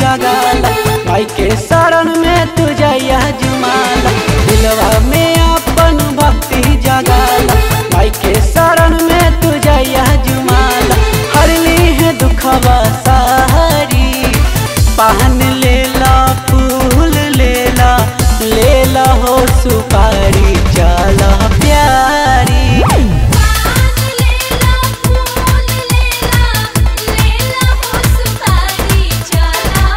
जगाला माई के शरण में तू जया जुमाला दिलवा में अपन भक्ति जगाला माई के शरण में तू जया जुमाला हरली है दुखवा सारी पान लेला फूल लेला लेला हो सुपारी चला प्यारी पान लेला फूल लेला लेला हो सुपारी चला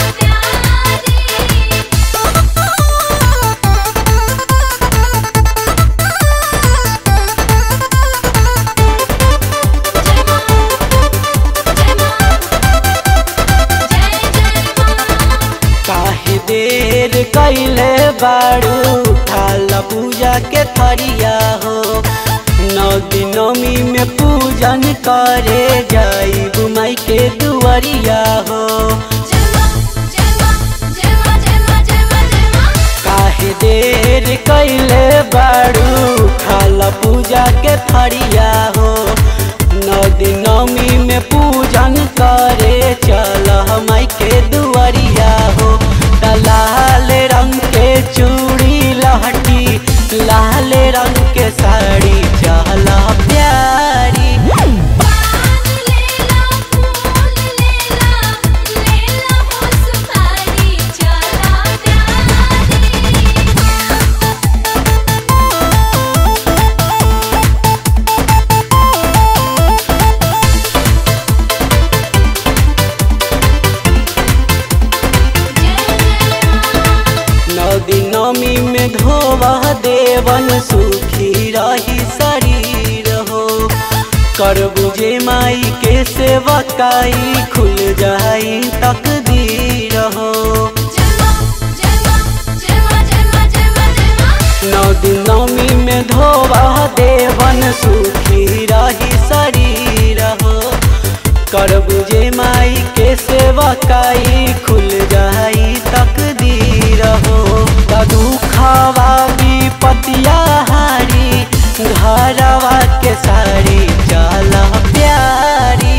काहे देर कैले बाड़ू उठाला पूजा के थरिया हो नौ दिनमी में पूजन करे जाई माई के दुआरिया हो काहे देर कैले बाड़ू उठाला पूजा के थरिया हो नौ दिनमी में पूजन करे चल माई के दुआरिया हो त लाल रंग के चूड़ी लहटी लाल रंग के साड़ी चल प्यारी नौ दिनमी में धोवा देवन सुखी रही शरीर हो कर बुझे माई के सेवकाई खुल जाई तकदीर हो नौ दिनमी में धोवा देवन सुखी रही शरीर हो कर बुझे माई के सेवकाई खुल जाई तकदीर हो त दुखवा विपतिया हारी घरवा के सारी चल प्यारी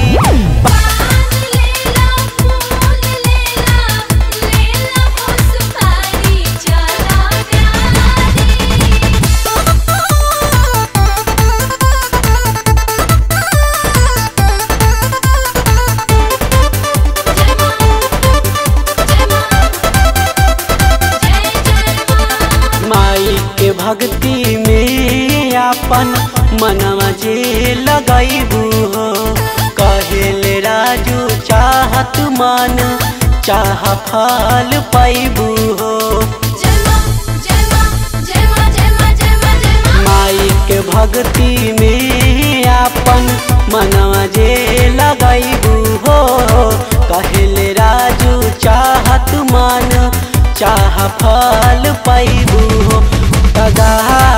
माई के भक्ति में अपन मनवा जे लगैबू हो कहेले राजू चाहत मन चाह फल पैबू हो माई के भक्ति में अपन मनवा जे लगैबू हो कहेले राजू चाहत मन चाह फल पैबू हो तगा